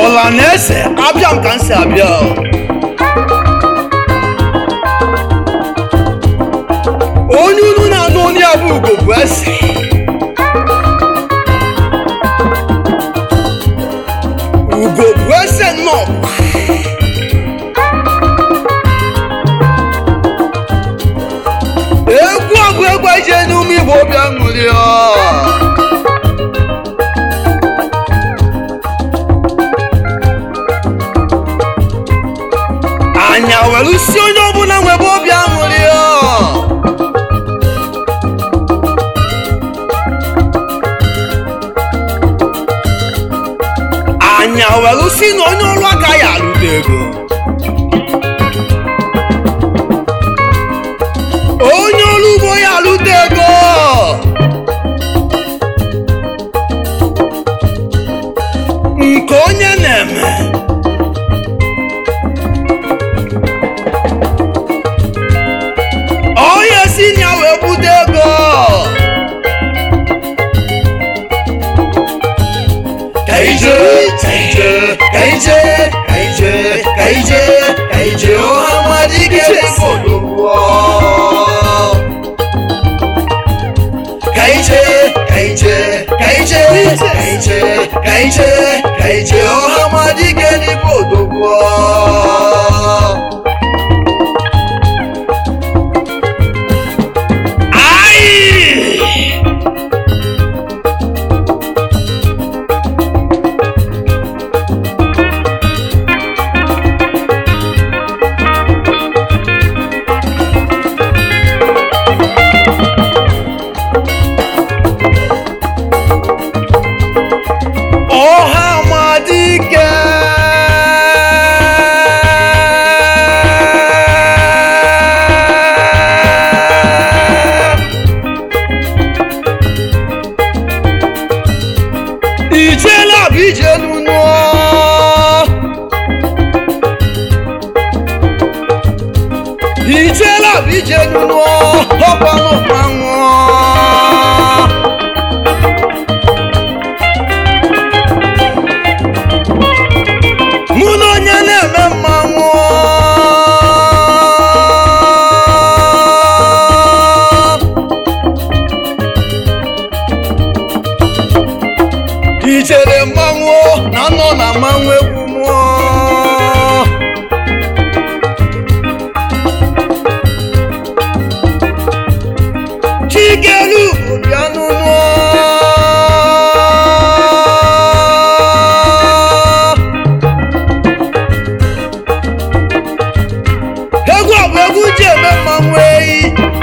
ọla na eze abịa m ka m si abịa onye unu na-anụ onye ya bụ ugo bụ eze ugo bụ eze nnọọ egwu ọgụ egwu eje n'ume igbo obi aṅụrị anya were si onye ọbụla nwebe obi aṅụrị anya were si na onye ọrụ aka ya arụta ego onye ọrụ ugbo ya arụta ego nke onye na-eme onye si na ya wee bute ego kaije kaije kaije kaije kaije kaije ọha mmadụ ike n'obodo kaije kaije kaije kaije kaije kaije ọha mmadụ ike n'obodo Ai! ọha amadike ijela bụ ije n'ụnụ ijela bụ ije n'ụnụ ọkwanụ mmanwụ mụ na onye na-eme mmanwụ ichere mmanwụ na nọ na mmanwụ egwu mmụọ chikelu bịa n'ụlọ egwu ọ bụ egwu ji eme mmanwụ eyi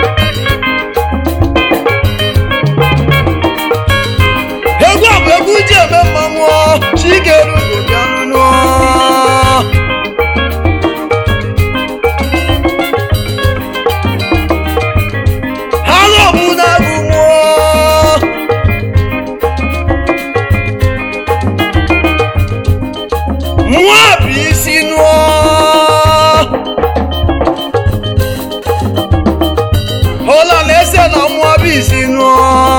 egwu ọ bụ egwu ji eme mmanwụ chikeru bịa n'ụlọ ha lọbụ na-agụ mmụọ mmụọ bụ isi nụọ Hola na-ese na mmụọ bụ isi nụọ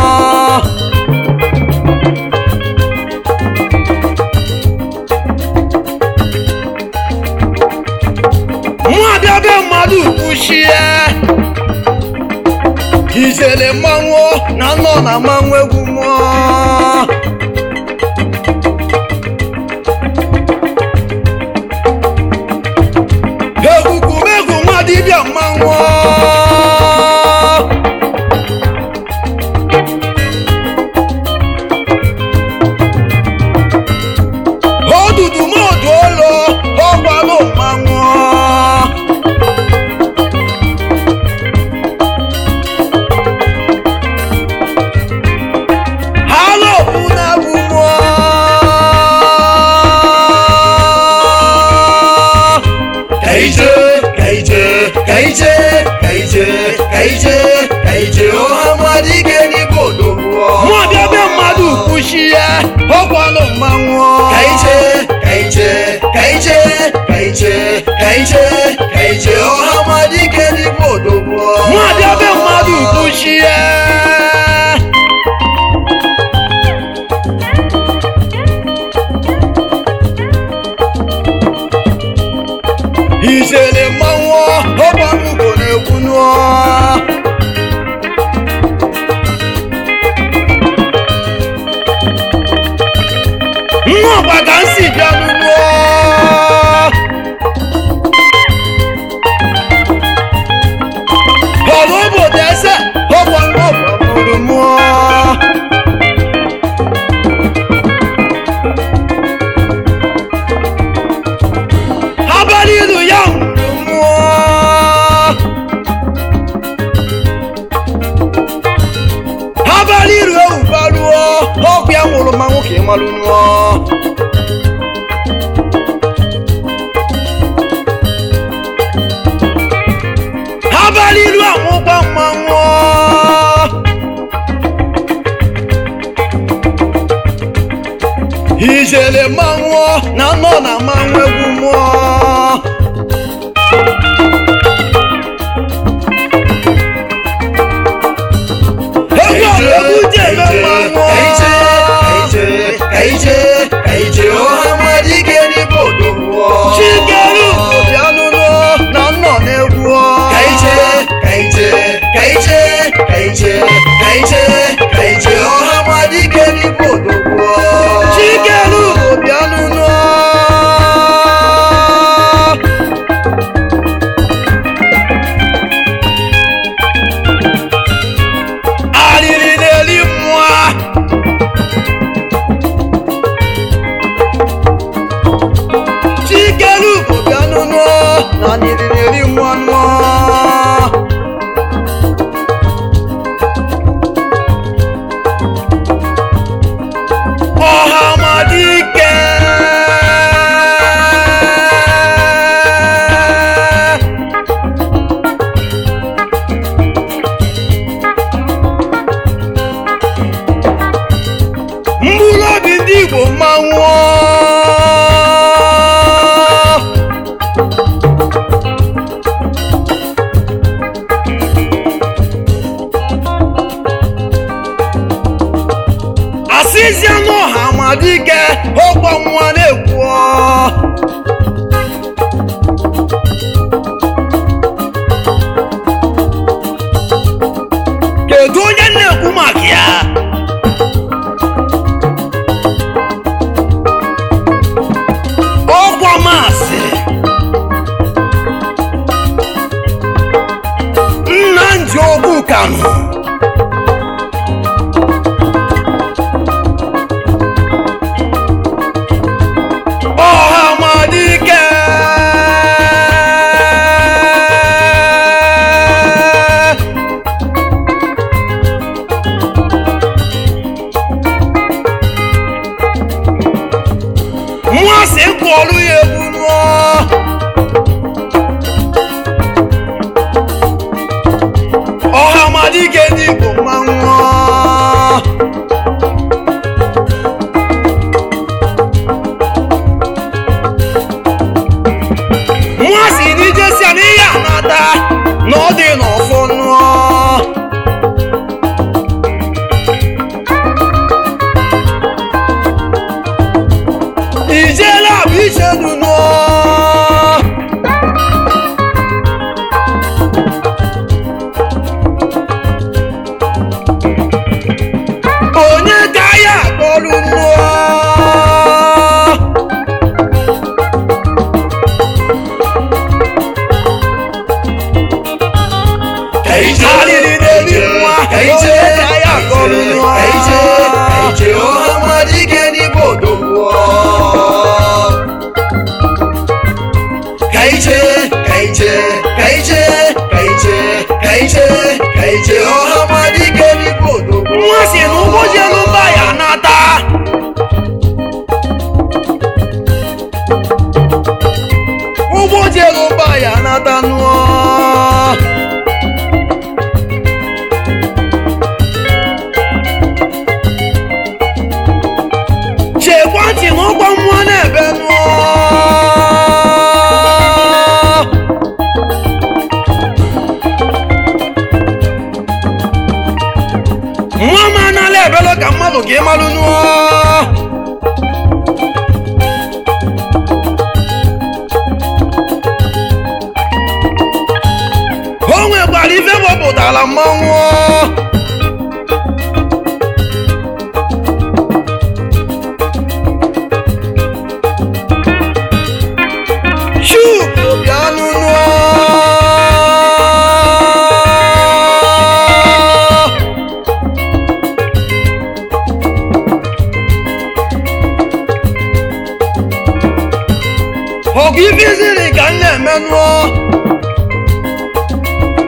mmụọ bịa be mmadụ kwuchie ijele mmanwụ na nọ na mmanwụ egwu mmụọ egwukumegwu nwa dibịa mmanwụ odudu modu olo ọgbalụ mmanwụ halo una bụ mmụọ kaije kaije kaije kaije kaije kaije ọha mmadụ ike n'igbo odogwuo mụ abịa be mmadụ kwuchie ọgwalụ mmanwụ kaije kaije kaije kaije kaije kaije ọha mmadụ ike n'igbo odogwuo mụ abịa be mmadụ kwuchie abalị ilu amụkwa mmanwụ ijele mmanwụ na nọ na mmanwụ egwu mmụọ egwu ọgụ egwu ji eme mmanwụ chikeru obianụnụ na nnọ na-egwu chikeru obianụnụ arịrị na-eri mmụọ chikeru obianụnụ na arịrị na-eri mmụọ nnụọ ọhamadike mkpụrụ obi ndị igbo mmanwụ asịzi anụ ọha amadike ọgbọ nwa na-ekwu kedu onye na-ekwu maka ya ọkwa masị nna ndị ogbu kanụ ọhamadike nwansị kwọrụ ya egwu nụọ ọhamadike ndị igbo mmanwụ nwa si n'ijesia n'ihe anata na ọ dị n'ọfọ nụọ ijela bụ ichedu nụọ onye ka ya akpọrụ nụọ Alili na-eri nwa onye ka ya akpọrụ nụọ nwa si n'ụgbọ jelu mba ya nata ụgbọ jelu mba ya nata nụọ chekwa ntị n'ụgbọ mmụọ na-ebe nụọ nwa m anala ebelo ka mmadụ ka ịmalụ nụọ o nwekwara ife gbọpụtara mmanwụ chupu bịanụ nụọ ọgụ ife iziri ka m na-eme nụọ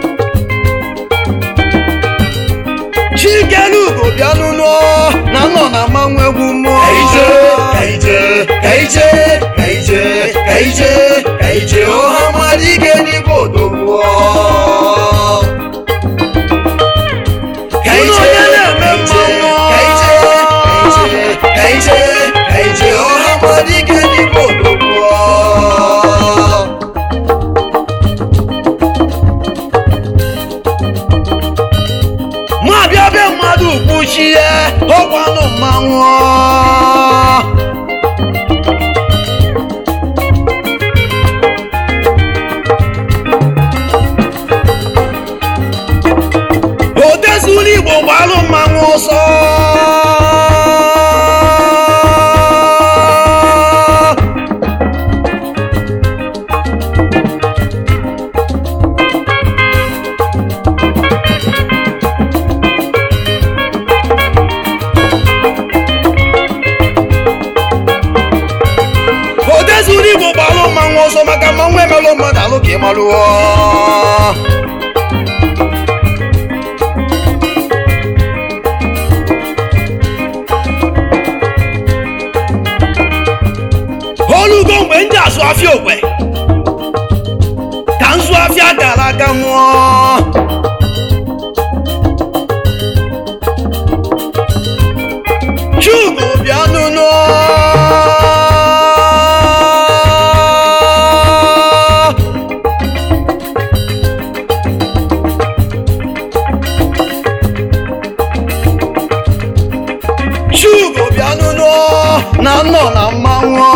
chikelugo bịanụ nụọ na nọ na mmanwụ egwu mmụọ kaije kaije kaije kaije kaije kaije ọha mmadụ ike n'igbo odogwu Unu onye na-eme mmanwụ kaije kaije kaije kaije ọha mmadụ ike n'igbo odogwu ma bịa be mmadụ kpuchie ọkwanụ mmanwụ odezula igbo gbalụ mmanwụ ọsọ odezula igbo gbalụ mmanwụ ọsọ maka mmanwụ emelụ mmadụ alụ ka ị malụọ olugo mgbe ndị azụ afịa okwe ka nzụ afịa gara aga nwụọ chugo bịa nụnụ chugo bịa nụnụ na nnọ na mmanwụ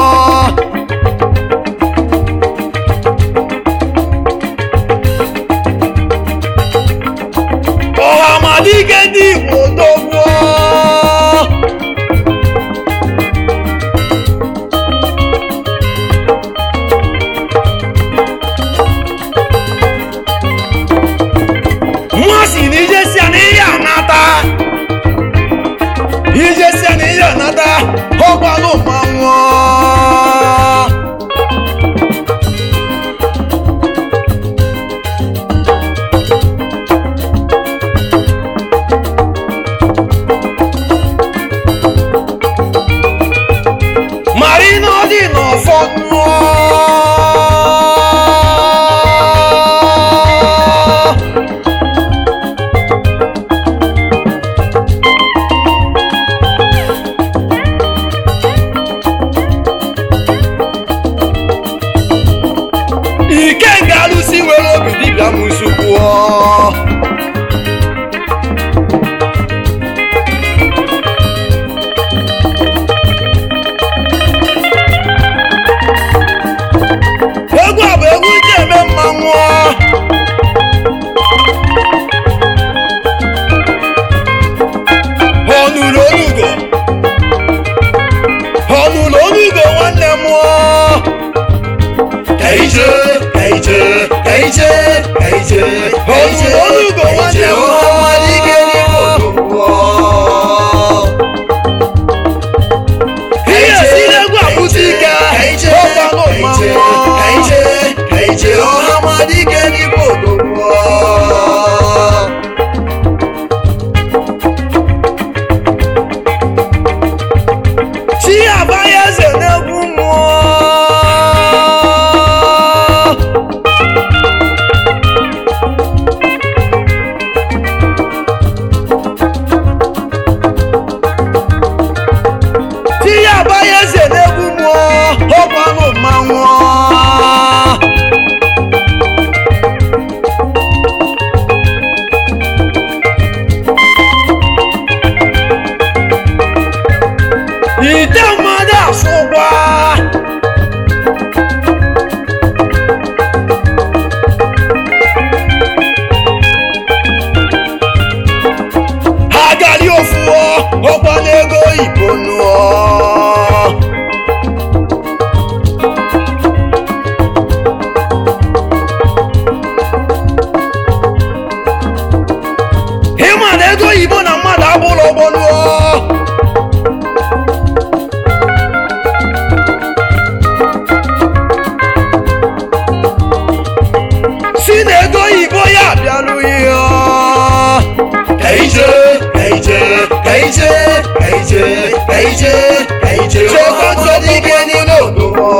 ije ka ije Chekwa nsogbu amadike n'ime obodo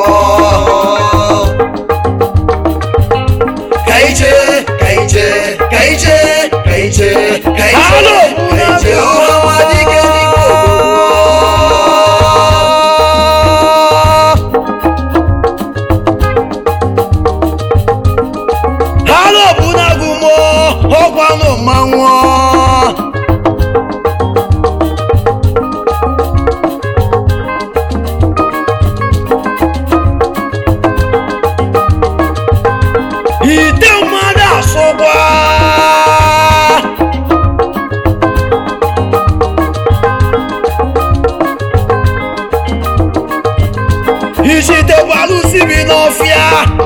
ka ije ka ije ka ije ka ije ka ije Halo, ka ije amadike n'ime obodo halo bụ nagumo ọkwanụ mmanwụ ite mmadụ asụkwa isite bụ alụsị bi n'ọfịa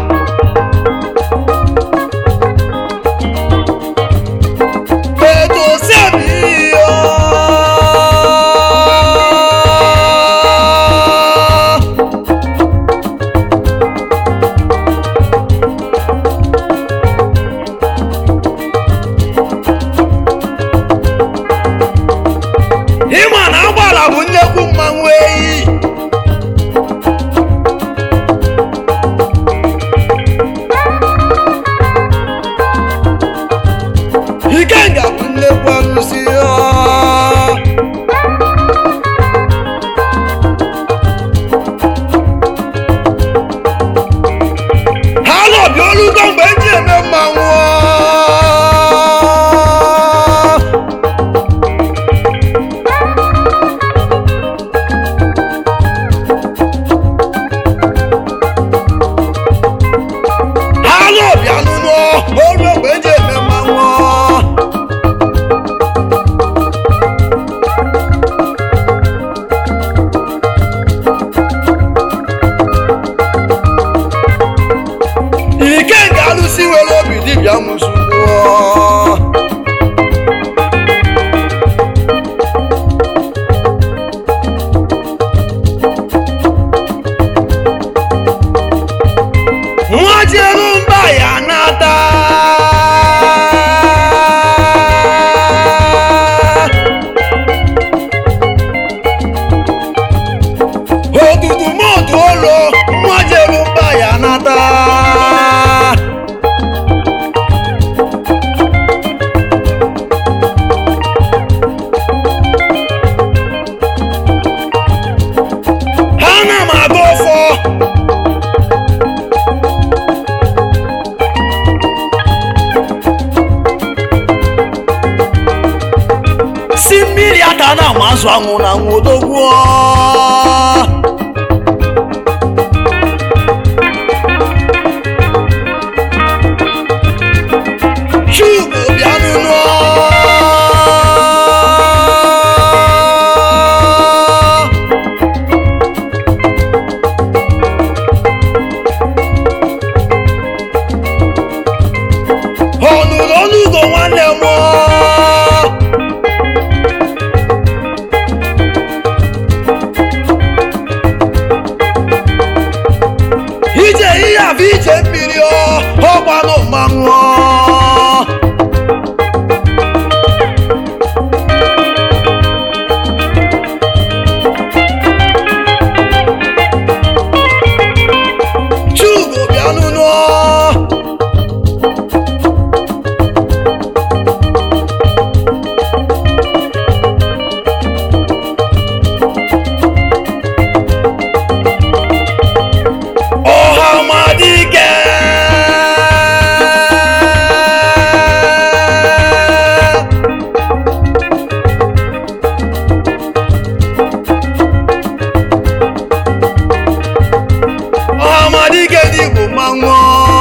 Ètò sẹ́mi o. Ịma na agbala bụ nnekwu mmanwụ eyi. Ikenga bụ nnekwu arụsị ya. Ha nọbi olugo mgbe eji eme mmanwụ. Ha nọbi anụnụ olu mgbe eji eme mmanwụ. ike nke alụsị nwere obi dibịa mụsugbuo nwa jeru mba ya nata otutu motu olo nwa jeru mba ya nata ana m aga ọfọ si mmiri ata na ama azụ anwụ na anwụ odogwuo Chugo bịa n'ụlọ ọ nụrụ ọnụ ugo nwanne m ije ihe abụ ije mmiri ọ ọgbanụ mmanwụ Chugo bịa n'ụlọ ọhamadike ọhamadike dị bụ mmanwụ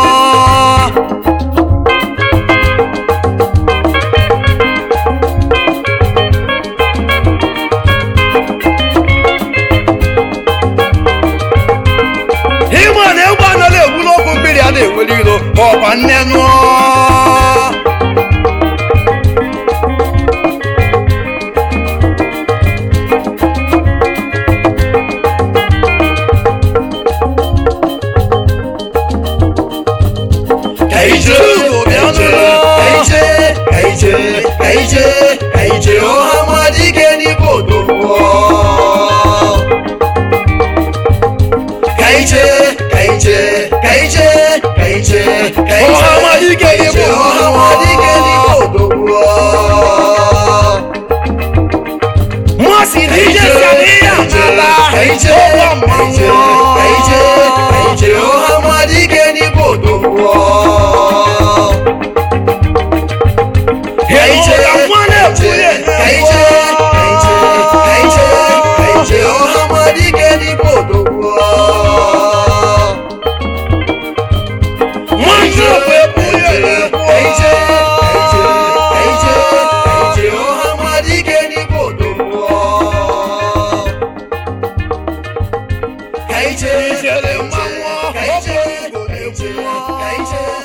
ịma na egbe anaghị egbu n'okwu mmiri a na-enwere ilo ọkwa nne nụọ ka ije ka ije ka ije ka ije ka ije ọha amadike n'ime obodo kaije kaije kaije kaije Ọhamadike kaije n'Igbo. ọhamadike n'Igbo odogwu Mmasị dị ije si ala ihe amala kaije ụgwọ kaije mmanwụ kaije kaije ọhamadike n'Igbo odogwu Ịnụ ụda nwa na-ekwu ya kaije kaije kaije kaije ọhamadike n'Igbo odogwu Mmasị okwu ekwu ya na-ekwu kaije kaije kaije kaije ọhamadike n'Igbo odogwu kaije Ijele mmanwụ, kaije ọ bụ Igbo na-ekwu. kaije